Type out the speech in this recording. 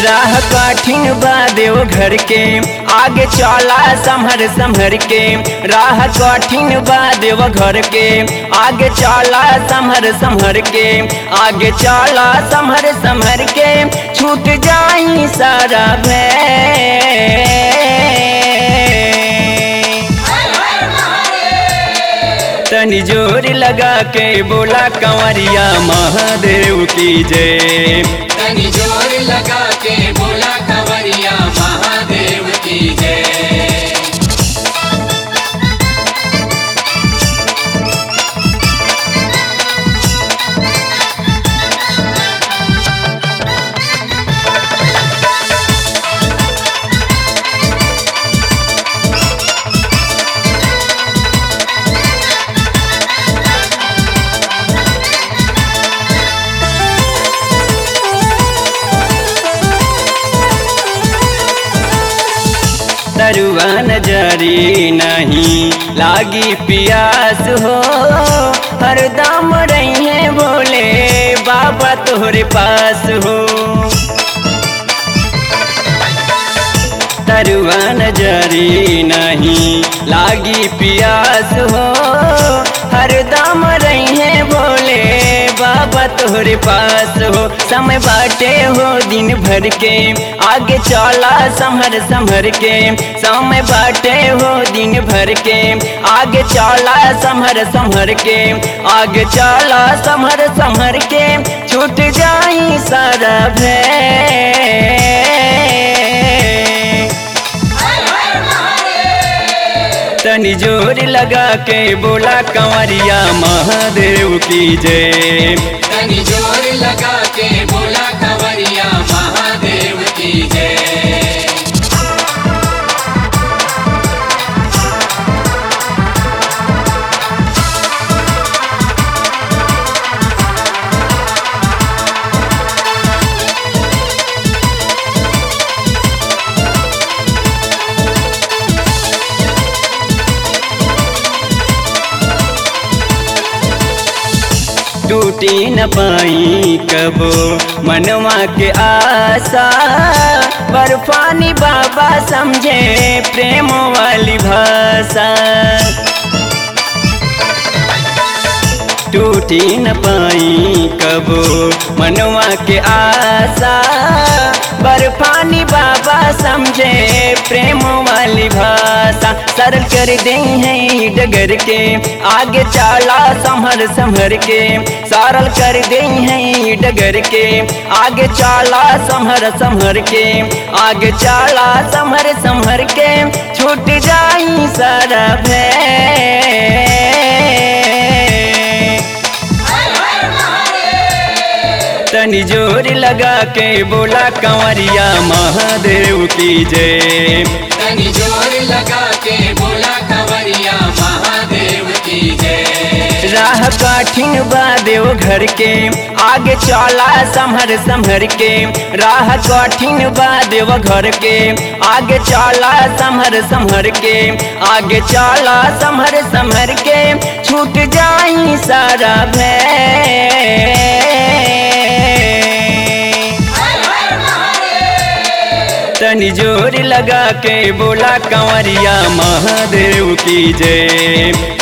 राह कठिन बा देव घर के आगे चला संभर संभर के राह कठिन बा देव घर के आगे चला संभर संभर के आगे चला संभर संभर के छूट जाई सारा भय तनी जोर लगा के बोला कंवरिया महादेव की जय तनी जोर लगा के बोला कंवरिया महादेव की जय तरुआ नजरी नहीं लागी पियास हो हरदम रही है बोले बाबा तोहरे पास हो तरुआ नजरी नहीं लागी पियास हो हरदम रही है बोले बाबा तोहरे पास हो समय बाटे हो दिन भर के आगे चला संभर संभर के समय बाटे हो दिन भर के आगे चला संभर संभर के आगे चला संभर संभर के छूट जाई सारा भय तनी जोर लगा के बोला कंवरिया महादेव की जय तनी जोर लगा के बोला कंवरिया महादेव की जय टूटी न पाई कबो मनवा के आशा बर्फानी बाबा समझे प्रेम वाली भाषा टूटी न पाई कबो मनवा के आशा बर्फानी बाबा समझे प्रेम वाली भाषा सरल कर दे हैं डगर के आगे चाला संभर संभर के सरल कर दे हैं डगर के आगे चाला संभर संभर के आगे चाला संभर संभर के छूट जाई सारा भय तनी जोर लगा के बोला कंवरिया महादेव की जय तनी जोर लगा के बोला कंवरिया महादेव की जय राह कठिन बा देव घर के आगे चला संभर संभर के राह कठिन बा देव घर के आगे चला संभर संभर के आगे चला संभर संभर के छूट जाई सारा भय तनी जोर लगा के बोला कंवरिया महादेव की जय